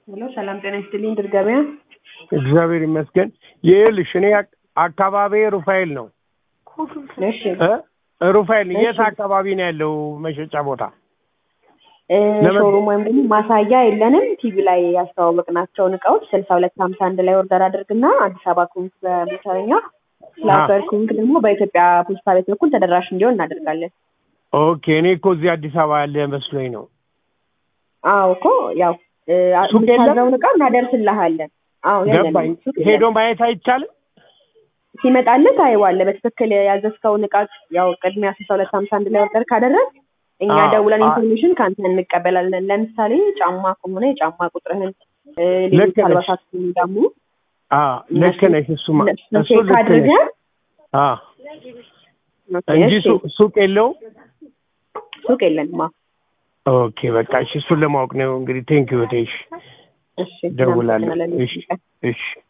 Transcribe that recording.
ሄሎ ሰላም ጤና ይስጥልኝ ድር ገበያ እግዚአብሔር ይመስገን። ይኸውልሽ እኔ አካባቢ ሩፋኤል ነው እሺ እ ሩፋኤል እሺ። የት አካባቢ ነው ያለው መሸጫ ቦታ? እ ለምን- ሾሩም ወይም ደግሞ ማሳያ የለንም ቲቪ ላይ ያስተዋወቅናቸውን እቃዎች ስልሳ ሁለት ሀምሳ አንድ ላይ ኦርደር አድርግና አዲስ አበባ ኩንክ በሞተረኛ ስላፈር ኩንክ ደግሞ በኢትዮጵያ ፖስታ ቤት በኩል ተደራሽ እንዲሆን እናደርጋለን ኦኬ እኔ እኮ እዚህ አዲስ አበባ ያለ መስሎኝ ነው። አዎ እኮ ያው እ ሱቅ የለም? የምታዘውን እቃ እናደርስልሃለን አዎ ገባኝ። የለንም ሱቅ የለም። ሄዶ ማየት አይቻልም? ሲመጣልህ ታየዋለህ። በትክክል ያዘዝከውን እቃ ያው ቅድሚያ ስልሳ ሁለት ሀምሳ አንድ ላይ ኦርደር ካደረግ እኛ አዎ፣ ደውለን አዎ። ኢንፎርሜሽን ከአንተ እንቀበላለን። ለምሳሌ ጫማ ከሆነ የጫማ ቁጥርህን እ ሌሎች ልክ ነሽ። አልባሳት ከሆኑ ደግሞ አዎ ልክ ነሽ። እሱማ እነሱን እሱ ቼክ ልክ ነሽ። አድርገህ አዎ ኦኬ፣ እንጂ እሺ፣ ሱቅ ሱቅ የለውም። ሱቅ የለንም። አዎ፣ ኦኬ በቃ እሺ፣ እሱን ለማወቅ ነው እንግዲህ። ቴንክ ዩ እሺ፣ እሺ፣ ደውላለሁ። እናመሰግናለን። እሺ እሺ